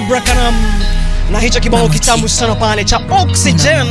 Barbara Kanam na hicho kibao kitamu sana pale cha Oxygen.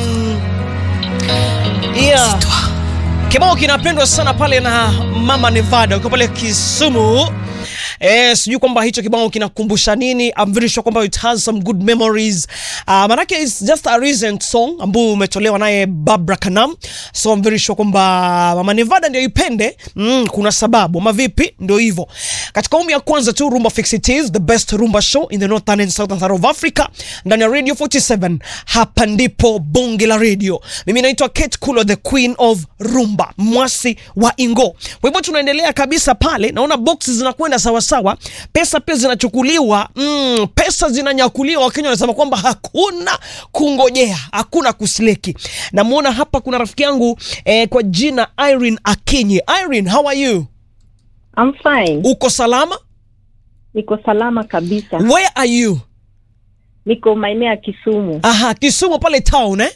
Yeah. Kibao kinapendwa sana pale na Mama Nevada uko pale Kisumu. Eh, sijui kwamba hicho kibao kinakumbusha nini. I'm very sure kwamba it has some good memories. Uh, manake it's just a recent song ambao umetolewa naye Barbara Kanam. So I'm very sure kwamba Mama Nevada ndio ipende. Mm, kuna sababu. Ama vipi? Ndio hivyo. Katika awamu ya kwanza tu Rumba Fix It is the best rumba show in the northern and southern part of Africa ndani ya Radio 47. Hapa ndipo bonge la radio. Mimi naitwa Kate Kulo the queen of rumba, mwasi wa Ingo. Kwa hivyo tunaendelea kabisa pale, naona boxes zinakwenda sawa sawa, pesa pia zinachukuliwa, mm, pesa zinanyakuliwa. Wakenya wanasema kwamba hakuna kungojea, hakuna kusleki. Namuona hapa kuna rafiki yangu eh, kwa jina Irene Akinyi. Irene, how are you? I'm fine. Uko salama? Niko salama kabisa. Where are you? Niko maeneo ya Kisumu. Aha, Kisumu pale town eh?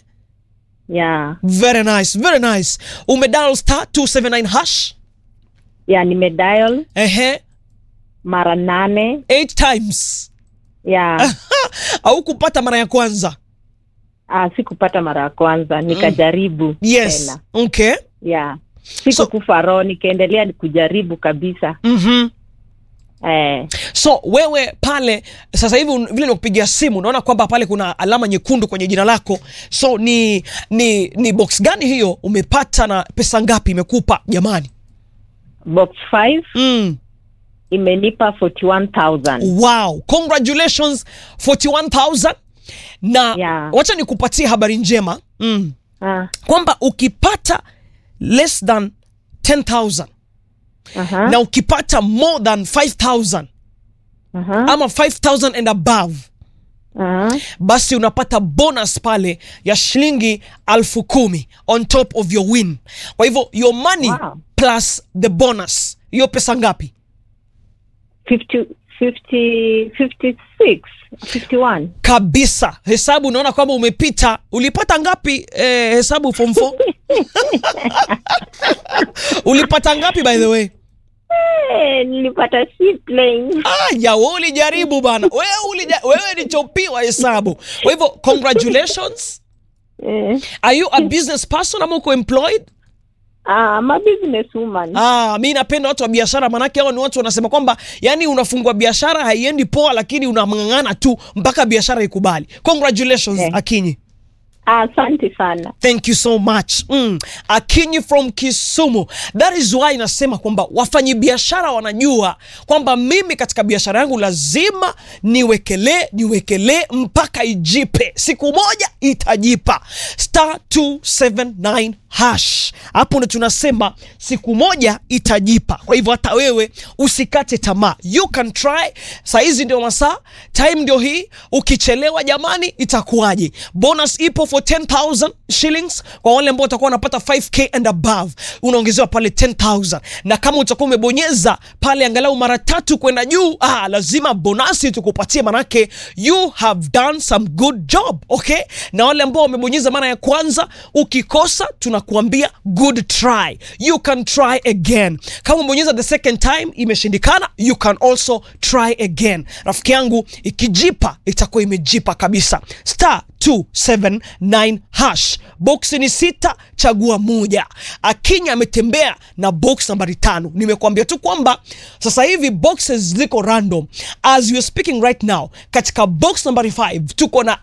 Ya, Very nice, very nice. Umedial star 279 hash. ya nimedial Ehe, mara nane. eight times. Ya, au kupata mara ya kwanza ah, sikupata mara ya kwanza, nikajaribu yes tena. okay Ya, sikukufa roho, nikaendelea kujaribu kabisa. mm-hmm. Eh, so wewe pale sasa hivi un- vile nikupigia simu unaona kwamba pale kuna alama nyekundu kwenye jina lako so ni ni ni box gani hiyo umepata na pesa ngapi imekupa jamani box 5 mm. imenipa 41000 wow congratulations 41000 na Yeah. wacha nikupatie habari njema mm. Ah, kwamba ukipata less than 10000 aha, na ukipata more than 5000 aha, ama 5000 and above aha. basi unapata bonus pale ya shilingi alfu kumi on top of your win kwa hivyo your money Wow. plus the bonus hiyo pesa ngapi 50 50 56 51 kabisa hesabu unaona kwamba umepita ulipata ngapi eh, hesabu form 4 ulipata ngapi by the way Eh, nilipata C plane. ah, ya wewe ulijaribu bana wewe, ulija, wewe ni chopiwa hesabu kwa hivyo congratulations Eh, are you a business person ama uko employed ah, I'm a business woman. Ah, mi napenda watu wa biashara manake hao ni watu wanasema kwamba yani unafungua biashara haiendi poa lakini unamng'ang'ana tu mpaka biashara ikubali. Congratulations Eh. Akinyi. Asante sana. Thank you so much. Mm. Akinyi from Kisumu. That is why nasema kwamba wafanyabiashara wanajua kwamba mimi katika biashara yangu lazima niwekelee niwekelee mpaka ijipe. Siku moja itajipa. Star 279 hash. Hapo ndo tunasema siku moja itajipa. Kwa hivyo hata wewe usikate tamaa. You can try. Saa hizi ndio masaa, time ndio hii. Ukichelewa jamani, itakuwaje? Bonus ipo for 10000 shillings kwa wale ambao watakuwa wanapata 5k and above, unaongezewa pale 10000 na kama utakuwa umebonyeza pale angalau mara tatu kwenda juu, ah, lazima bonasi tukupatie, manake you have done some good job okay. Na wale ambao wamebonyeza mara ya kwanza, ukikosa tunakuambia good try, you can try again. Kama umebonyeza the second time imeshindikana, you can also try again. Rafiki yangu, ikijipa itakuwa imejipa kabisa. Star 279 hash, box ni sita, chagua moja. Akinya ametembea na box nambari tano. Nimekuambia tu kwamba sasa hivi boxes ziko random as we are speaking right now. Katika box nambari 5 tuko na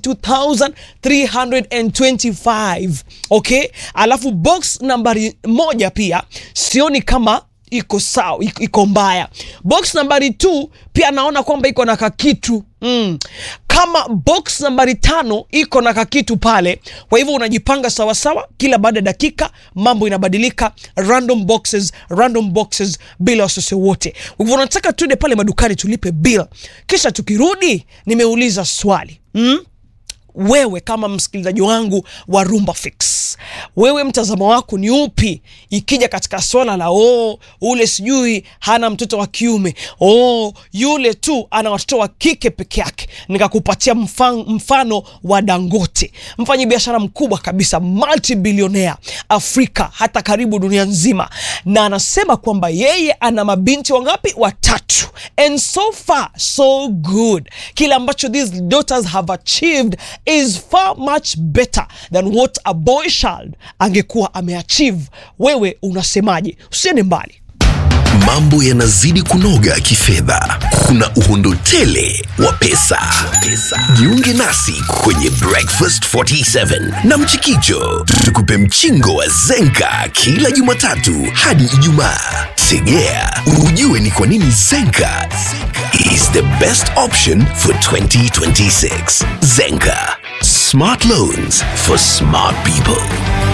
82325 okay, alafu box nambari moja pia sioni kama iko sawa iko- iko mbaya box nambari 2 pia naona kwamba iko na kakitu mm. kama box nambari tano iko na kakitu pale kwa hivyo unajipanga sawasawa kila baada ya dakika mambo inabadilika random boxes random boxes bila wasiwasi wote kwa hivyo unataka tuende pale madukani tulipe bill kisha tukirudi nimeuliza swali mm? wewe kama msikilizaji wangu wa Rumba Fix, wewe mtazamo wako ni upi ikija katika swala la oh, ule sijui hana mtoto wa kiume, oh, yule tu ana watoto wa kike peke yake. Nikakupatia mfano, mfano wa Dangote, mfanyi biashara mkubwa kabisa, multi-billionaire Afrika, hata karibu dunia nzima, na anasema kwamba yeye ana mabinti wangapi? Watatu, and so far so good. Kile ambacho these daughters have achieved is far much better than what a boy child angekuwa ameachieve. Wewe unasemaje? Usiende mbali. Mambo yanazidi kunoga kifedha, kuna uhondo tele wa pesa. Jiunge nasi kwenye Breakfast 47 na Mchikicho, tukupe mchingo wa Zenka kila Jumatatu hadi Ijumaa. Tegea ujue ni kwa nini Zenka is the best option for 2026. Zenka, smart loans for smart people.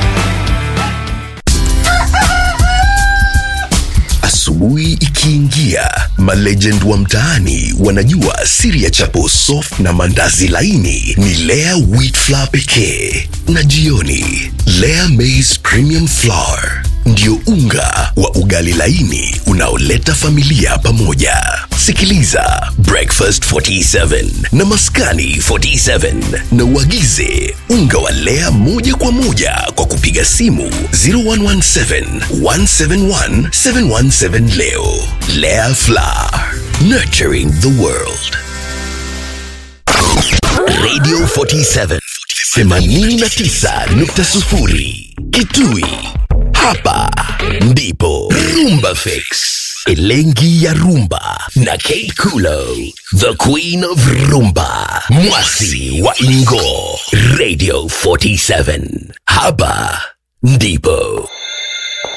Asubuhi ikiingia, malegend wa mtaani wanajua siri ya chapo soft na mandazi laini ni Lea wheat flour pekee, na jioni Lea maize premium flour ndio unga wa ugali laini unaoleta familia pamoja. Sikiliza Breakfast 47 na Maskani 47 na uagize unga wa Lea moja kwa moja kwa kupiga simu 0117 171 717 leo. Lea Flour, nurturing the world. Radio 47 89.0 Kitui. Hapa ndipo Rumba Fix, Elengi ya Rumba na Kate Kulo, the Queen of Rumba, Mwasi wa Ingo, Radio 47. Hapa ndipo